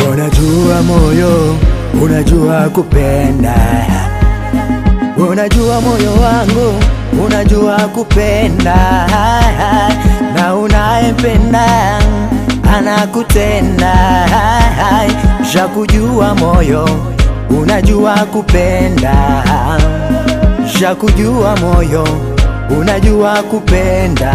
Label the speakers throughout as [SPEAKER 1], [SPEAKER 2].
[SPEAKER 1] Unajua moyo, unajua kupenda, unajua moyo wangu, unajua kupenda, na unayempenda anakutenda. Shakujua moyo, unajua kupenda, shakujua moyo, unajua kupenda,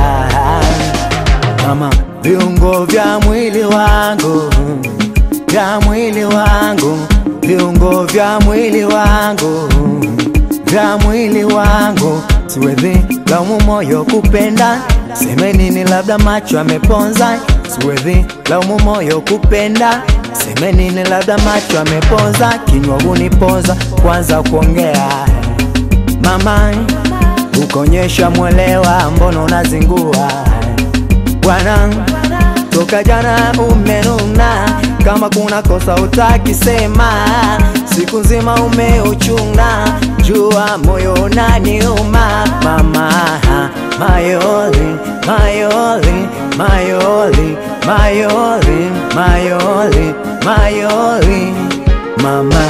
[SPEAKER 1] mama, viungo vya mwili wangu vya mwili wangu, viungo vya mwili wangu, vya mwili wangu, siwezi laumu moyo kupenda, seme nini, labda macho ameponza, siwezi laumu moyo kupenda, seme nini, labda macho ameponza, kinywa huniponza, kwanza kuongea mama, ukonyesha mwelewa, mbona unazingua bwana toka jana umenuna, kama kuna kosa utakisema, siku nzima umeuchuna, jua moyo unaniuma mama, mayoli mayoli mayoli mayoli mayoli mayoli mama,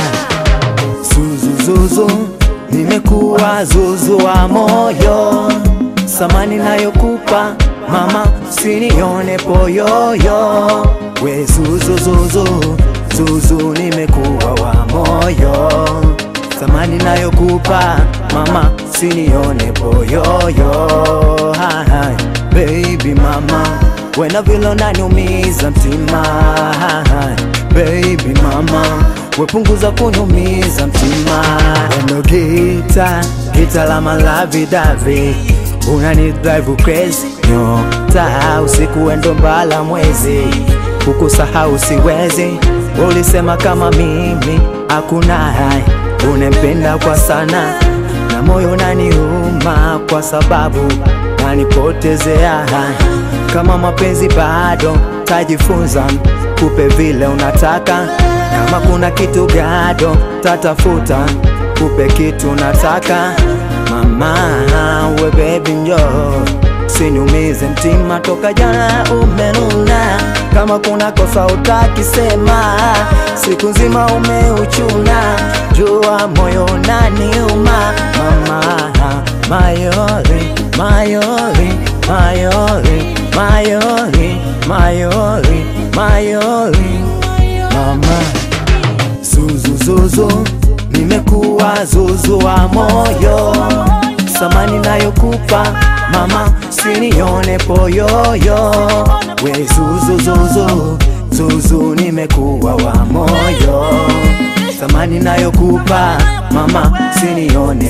[SPEAKER 1] zuzuzuzu, nimekuwa zuzu wa moyo, samani nayokupa mama sinione poyoyo we zuzuzuzu zuzu nimekuwa wa moyo thamani nayokupa mama sinione poyoyo Hai, baby mama wena vile unaniumiza mtima Hai, baby mama wepunguza kuniumiza mtima endo gita gita la malavidavi unani drive crazy nyota usiku wendo mbala mwezi kukusahau siwezi ulisema kama mimi hakuna hai unempenda kwa sana na moyo naniuma kwa sababu nanipotezea hai kama mapenzi bado tajifunza kupe vile unataka kama kuna kitu gado tatafuta kupe kitu nataka mama we baby njo siniumize mtima toka jana umenuna kama kuna kosa utakisema siku nzima umeuchuna jua moyo naniuma mama mayoli mayoli mayoli mayoli mayoli mayoli mama zuzuzuzu nimekuwa zuzu wa moyo samani nayokupa mama sinione poyoyo we zuzuzuzu zuzu nimekuwa wa moyo samani nayokupa mama sinione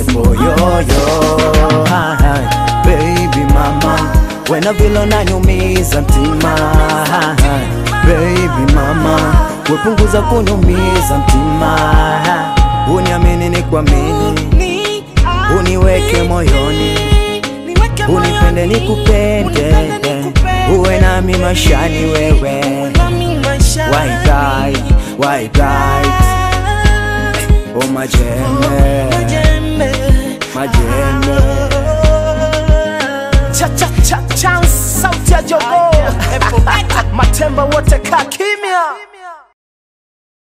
[SPEAKER 1] poyoyo Hai, baby mama wena vile unaniumiza mtima Hai, baby mama wepunguza kuniumiza mtima uniamini ni kuamini uniweke moyoni unipende nikupende uwe nami mashani wewe Why die, why die Oh majembe Majembe
[SPEAKER 2] Cha cha cha cha sauti ya jogoo matemba wote kaa kimya